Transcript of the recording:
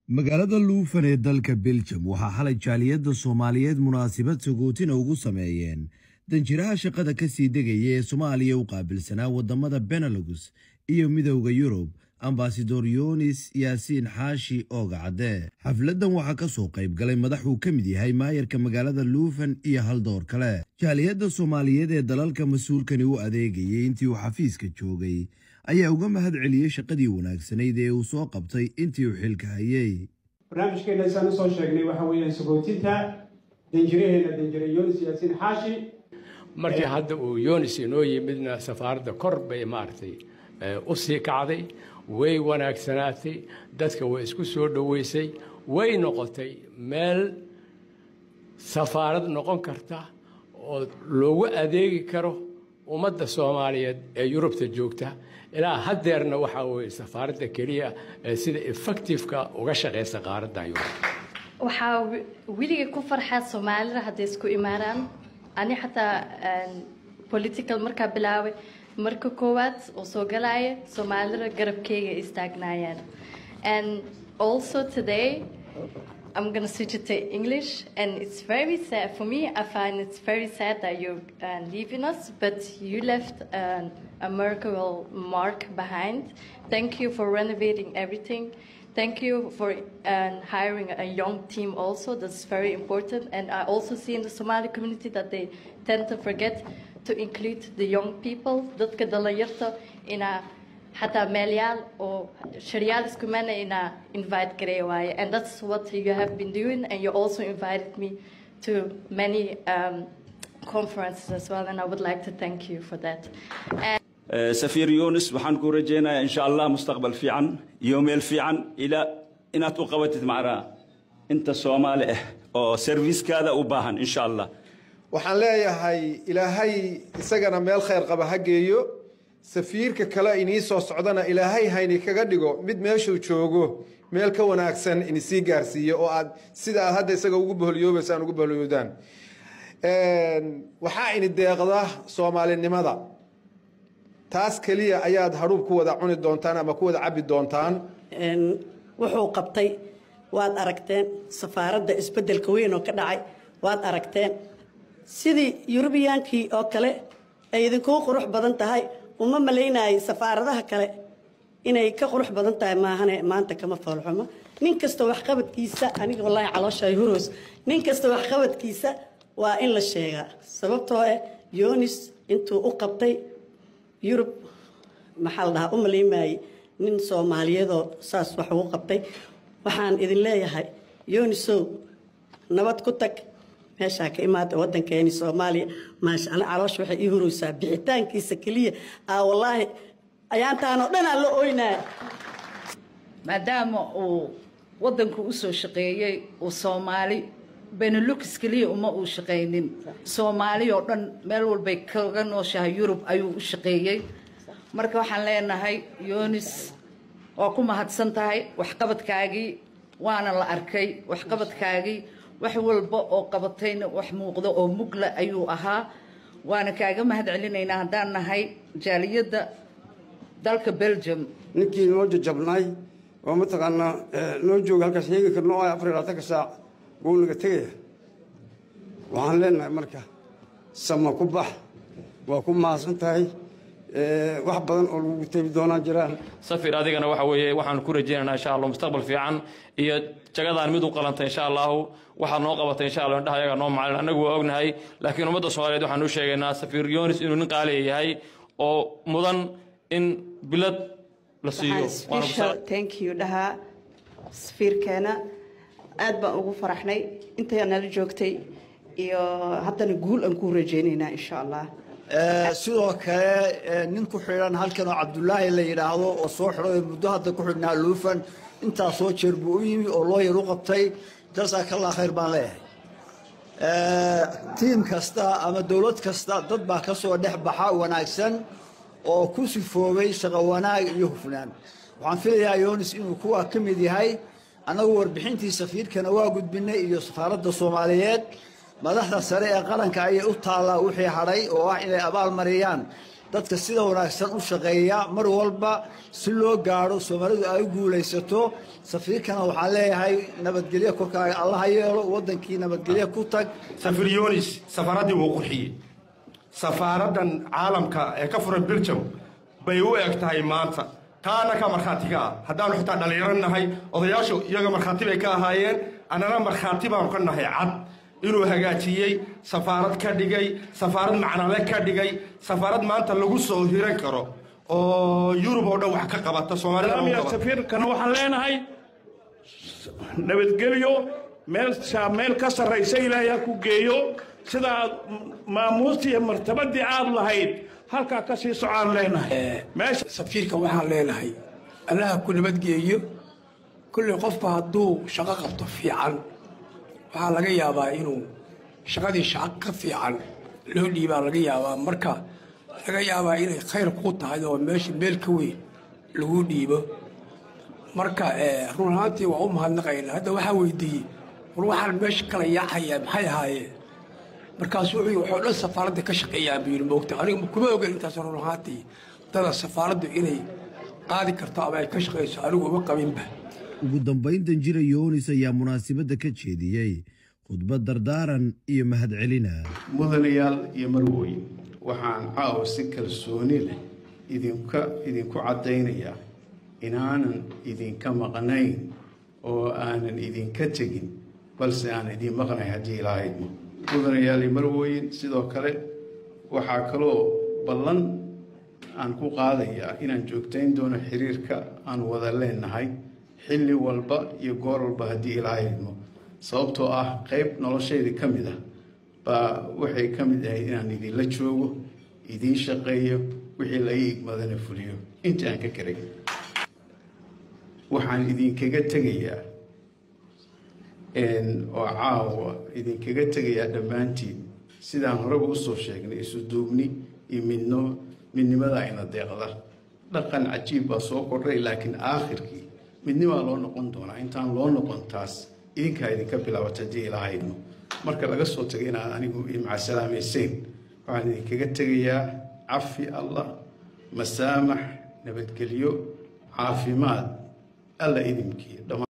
magaalada luufan ee dalka beljum waxaa xalay jaaliyadda soomaaliyeed munaasabad sagootina ugu sameeyeen danjiraha shaqada ka sii degaya ee soomaaliya u qaabilsanaa waddamada benelux iyo midowda yurub ambasador yunis yaasiin xaashi ooga cadde xafladdan waxaa ka soo qayb galay madax uu ka mid yahay maayarka magaalada luufan iyo haldoor kale jaaliyadda soomaaliyeed ee dalalka mas-uulkani u adeegayay intii uu xafiiska joogay ayaa uga mahad celiyey shaqadii wanaagsanayd ee uu soo qabtay intii uu xilka hayay barnaamijkeena isaan usoo sheegnay waxa weeyaan sagootinta danjiraheena danjire yunis yaasiin xaashi markii hadda uu yunis inoo yimidna safaaradda kor bay maaragtay u sii kacday way wanaagsanaatay dadka way isku soo dhoweysay way noqotay meel safaarad noqon karta oo loogu adeegi karo ummadda soomaaliyeed ee yurubta joogta ilaa haddeerna waxaa weye safaaradda keliya ee sida effectiveka uga shaqaysa qaaradda yurub waxaa weliga ku farxaa soomaalida hadday isku imaanaan ani xataa political markaa bilaabay marka koowaad oo soo galaya soomaalida garabkeyga istaagnaayeen and also today I'm gonna switch it to English, and it's very sad for me. I find it's very sad that you're uh, leaving us, but you left uh, a memorable mark behind. Thank you for renovating everything. Thank you for uh, hiring a young team also. That's very important. And I also see in the Somali community that they tend to forget to include the young people. Dadka dhalinyarta ina حتى مليال أو شريال اسكمنا إن invite كريه and that's what you have been doing and you also invited me to many um, conferences as well and I would like to thank you for that. And سفير يونس waxaan ku rajeynayaa in sha Allah mustaqbal fiican iyo meel fiican ila inaad u qabatid macraa inta Soomaali ah oo service-kaada u baahan in sha Allah waxaan leeyahay ilaahay isagana meel khayr qaba ha geeyo safiirka kale inii soo socdana ilaahay hayni kaga dhigo mid meeshuu joogo meel ka wanaagsan inisii gaarsiiyo oo aad sida aad hadda isaga ugu boholyoobaysaan ugu boholyoodaan waxaa ini deeqda soomaalinimada taas keliya ayaad hadhuub ku wada cuni doontaan ama ku wada cabbi doontaan wuxuu qabtay waad aragteen safaaradda isbeddelka weyn oo ka dhacay waad aragteen sidii yurubiyaankii oo kale ay idinkugu qurux badan tahay uma malaynaayay safaaradaha kale inay ka qurux badan tahay maahane maanta kama foolxumo nin kasta waxqabadkiisa aniga wallaahi caloosha huroos nin kasta waxqabadkiisa waa in la sheegaa sababtoo ah yonis intuu u qabtay yurub maxaa la dhahaa u malaymaayey nin soomaaliyeedoo saas wax ugu qabtay waxaan idin leeyahay yonisow nabad ku tag meeshaa ka imaada waddankeeni soomaaliya maasha ana caloosha waxay ii huraysaa bixitaankiisa keliya aa wallaahi ayaantaanoo dhan aan la oynaya maadaama uu waddanku u soo shaqeeyey uu soomaali benelux keliya uma uu shaqaynin soomaali oo dhan meel walbay kaga nooshahay yurub ayuu u shaqeeyey marka waxaan leenahay yonis waa ku mahadsan tahay waxqabadkaagii waana la arkay waxqabadkaagii wax walba oo qabatayna wax muuqda oo mugla ayuu ahaa waana kaaga mahad celinaynaa haddaan nahay jaaliyadda dalka belgium ninkii noo jajabnay oo mataqaanaa noo jooga halkaas heegi karno oo afar iyo labaatanka saac wuu naga tegaya waxaan leenahay marka sama ku bax waa ku mahadsan tahay wax badan oo lagu tebi doonaan jiraan safir adigana waxa weeye waxaan ku rajaynaynaa insha allah mustaqbal fiican iyo jagadaan mid u qalantay insha allahu waxaad noo qabatay insha allah indhaha ayaga noo macalin annagu waa ognahay laakiin ummadda soomaaliyeed waxaan u sheegaynaa safir yonis inuu nin qaaliya yahay oo mudan in bilad la siiyo thank you dhahaa safiirkeena aad baan ugu faraxnay intay nala joogtay iyo haddana guul aan ku rajaynaynaa insha allah sidoo kale nin ku xidhan halkan oo cabdulaahi la yidhaahdo oo soo xidhay muddo hadda ku xidhnaa luufan intaasoo jeer buu u yimi oo loo yar u qabtay jazakallah khayr baan leeyahay tiim kasta ama dowlad kasta dad baa ka soo dhex baxa wanaagsan oo ku sifoobay shaqo wanaag iyo hufnaan waxaan filayaa yonis inuu kuwa ka mid yahay annagu warbixintii safiirkana waa gudbinay iyo safaaradda soomaaliyeed madaxda sare ee qaranka ayay u taallaa wixii hadhay oo ah inay abaal mariyaan dadka sida wanaagsan u shaqeeya mar walba si loo gaadho soomaalidu ay u guulaysato safiirkana waxaan leeyahay nabadgelyo korkaaga allaha yeelo waddankii nabadgelyo ku tag safir yunis safaaraddii wuu qurxiyey safaaraddan caalamka ee ka furan biljam bay u eg tahay maanta taana ka markhaatiga ah haddaanu xitaa dhallinyaro nahay odayaashu iyaga markhaati bay ka ahaayeen annana markhaati baanu ka nahay cad inuu hagaajiyey safaarad ka dhigay safaarad macnale ka dhigay safaarad maanta lagu soo hiran karo oo yurub oo dhan wax ka qabata soomaalida safiirkana waxaan leenahay nabadgelyo meel meel ka sarraysa ilaahay ha ku geeyo sidaa maamuustii iyo martabadii aad lahayd halkaa ka sii socaan leenahay meesha safiirka waxaan leenahay allaha ku nabadgeeyo kulley qofku hadduu shaqo qabto fiican waxaa laga yaabaa inuu shaqadii shaqo ka fiican loo dhiibaa laga yaabaa marka laga yaabaa inay khayr ku tahay oo meesha meel ka weyn lagu dhiibo marka run ahaantii waa u mahadnaqaynaa hadda waxaa weydiiyey war waxaan meesha kala yaacayaa maxay ahaayeen markaasu wuxuu waxoo dhan safaaradda ka shaqeeyaa buu yidhi moogta aniga kuma ogan intaas run ahaantii dada safaaraddu inay qaadi karto ama ay ka shaqayso anigu uma qabinba ugu dambayn danjira yoonis ayaa munaasabadda ka jeediyey khudbad dardaaran iyo mahadcelina mudanayaal iyo marwooyin waxaan caawa si kalsooni leh idinka idinku caddaynayaa inaanan idinka maqnayn oo aanan idinka tegin balse aan idin maqnay haddii ilaahaymo mudanayaal iyo marwooyin sidoo kale waxaa kaloo ballan aan ku qaadayaa inaan joogtayn doono xiriirka aan wada leenahay xilli walba iyo goor walba haddii ilaahay idmo sababtoo ah qayb noloshaydii ka mid ah baa waxay ka mid ahayd inaan idinla joogo idiin shaqeeyo wixii la ii igmadana fuliyo inta aan ka karay waxaan idinkaga tegayaa oo caawa idinkaga tegayaa dhammaantiin sidaan horeba usoo sheegnay isu duubni iyo midno midnimada ayna deeqda dhaqan cajiib baa soo kordhay laakiin aakhirkii midnimaa loo noqon doonaa intaan loo noqon taas idinkaa idinka bilaabata haddii ilaahayno marka laga soo tagay inaad anigu macasalaamayseyn waxaan idinkaga tegayaa cafi allah masaamax nabadgelyo caafimaad alla idinkiiyo